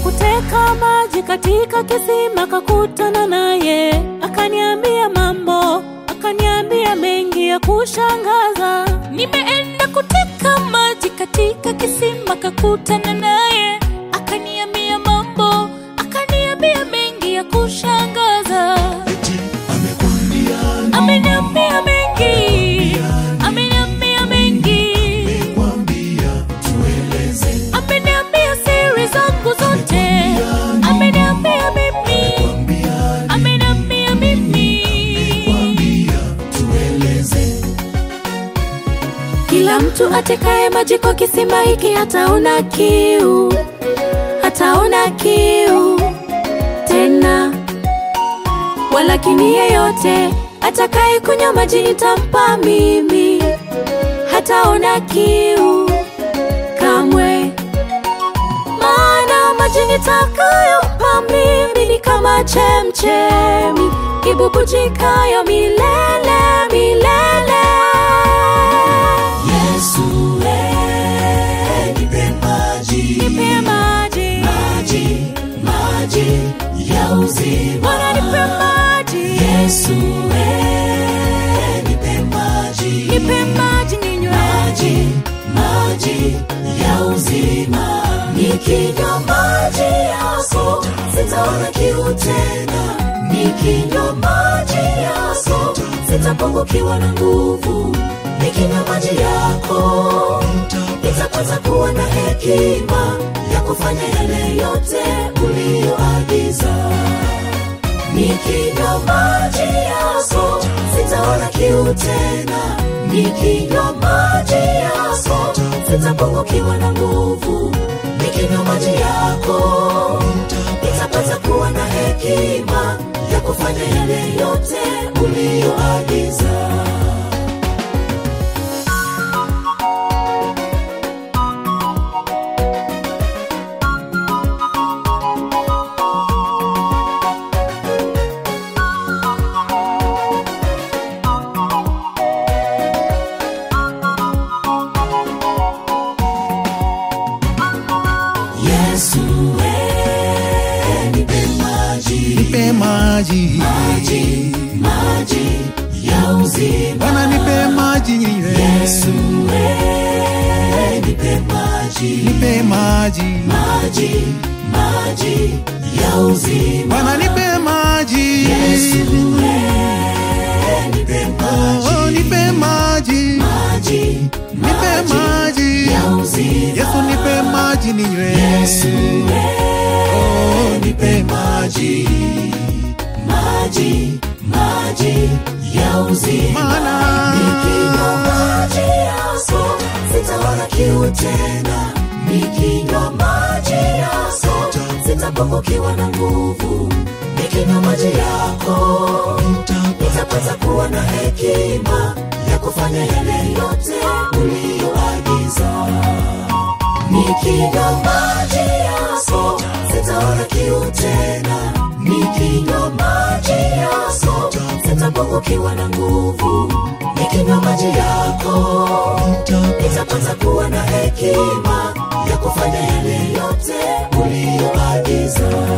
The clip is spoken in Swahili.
kuteka maji katika kisima, kakutana naye, akaniambia mambo, akaniambia mengi ya kushangaza. Nimeenda kuteka maji katika kisima, kakutana naye, akaniambia mambo, akaniambia mengi ya kushangaza. eti amekwambia Ameniambia mengi, ameniambia mengi, kwambia tueleze ameniambia siri zangu zote, ameniambia mimi, kwambia ameniambia mimi. kwambia tueleze Kila mtu atekaye maji kwa kisima hiki hataona kiu, hataona kiu tena. Walakini yeyote atakaye kunywa maji nitampa mimi, hataona kiu kamwe. Maana maji nitakayompa mimi ni kama chemchemi ibubujikayo milele milele. Yesu eh, nipe maji Nipe maji, maji maji ya uzima Bwana nipe maji, Yesu eh, nipe maji nipe maji ninywe. maji maji ya uzima nikinywa maji yako sitaona kiu tena nikinywa maji yako sitapungukiwa na nguvu nikinywa maji yako nitapata kuwa na hekima ya kufanya yale yote uliyoagiza nikinywa maji yako sitaona kiu tena nikinywa maji yako sitapungukiwa na nguvu nikinywa maji yako nitapata kuwa na hekima ya kufanya yale yote uliyoagiza Yesu eh, nipe maji nipe maji maji maji ya uzima Bwana nipe maji ninywe Yesu eh, nipe maji nipe maji maji maji ya uzima Bwana nipe maji Yesu eh, nipe maji oh, nipe maji maji nipe maji ya uzima Yesu nipe maji ninywe Yesu eh, nipe maji maji maji ya uzima Maana nikinywa maji yako sitaona kiu tena nikinywa maji yako sitapungukiwa na nguvu nikinywa maji yako nitapata kuwa na hekima ya kufanya yale yote uliyoagiza nikinywa maji yako sitaona kiu tena nikinywa maji yako sitapungukiwa na nguvu nikinywa maji yako nitapata kuwa na hekima ya kufanya yale yote uliyoagiza